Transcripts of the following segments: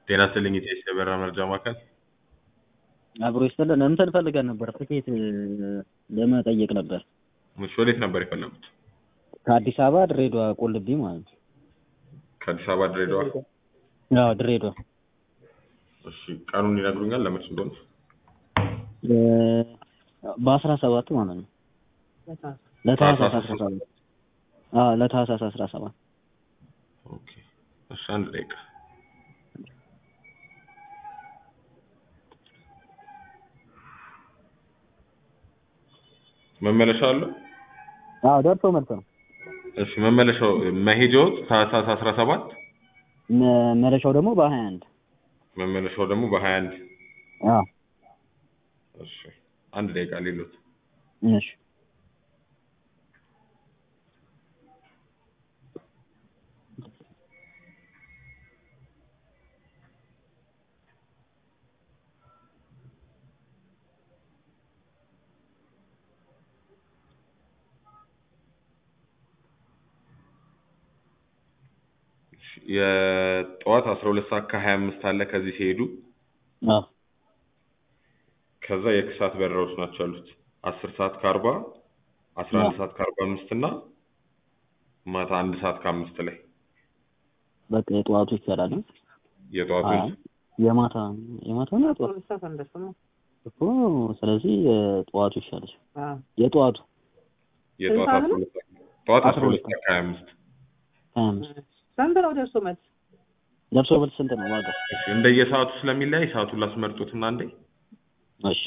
ጤና ይስጥልኝ ኢቴስ የበረራ መረጃ ማዕከል። አብሮ ይስጥልን። እንትን ፈልገን ነበር ትኬት ለመጠየቅ ነበር። እሺ ወዴት ነበር የፈለጉት? ከአዲስ አበባ ድሬዳዋ ቁልቢ ማለት ነው። ከአዲስ አበባ ድሬዳዋ። አዎ ድሬዳዋ። እሺ ቀኑን ይነግሩኛል ለመች እንደሆነ? በአስራ ሰባት ማለት ነው። ለታህሳስ አስራ ሰባት አዎ ለታህሳስ አስራ ሰባት ኦኬ እሺ አንድ ደቂቃ መመለሻ አለው? አዎ ደርሶ መልስ ነው። እሺ መመለሻው መሄጃው ታህሳስ 17 መመለሻው ደግሞ በሀያ አንድ መመለሻው ደግሞ በ21 አዎ እሺ አንድ ደቂቃ ሌሎት እሺ የጠዋት 12 ሰዓት ከ25 አለ ከዚህ ሲሄዱ አዎ ከዛ የከሰዓት በረራዎች ናቸው ያሉት 10 ሰዓት ከ40 11 ሰዓት ከ45 እና ማታ አንድ ሰዓት ከአምስት ላይ በቃ የጠዋቱ ይቻላል። የጠዋቱ አይ የማታ የማታ ነው የጠዋት እኮ ስለዚህ የጠዋቱ ይሻላል። የጠዋቱ የጠዋት 12 ሰዓት ጠዋት 12 ሰዓት ከ25 ሀያ አምስት ስንት ነው ደርሶ መልስ? ደርሶ መልስ ስንት ነው ዋጋው? እሺ እንደየሰዓቱ ስለሚለያይ ሰዓቱን ላስመርጡትና አንዴ እሺ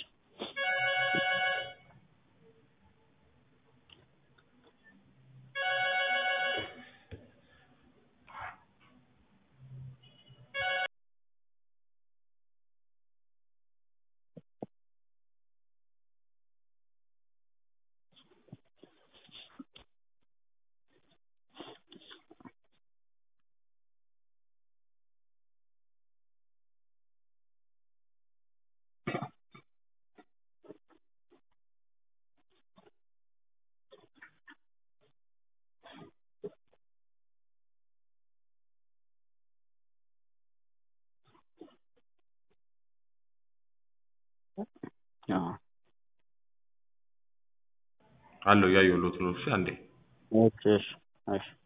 አዎ አለው ያየሁሎት ነው። እሺ አንዴ ኦኬ እሺ እሺ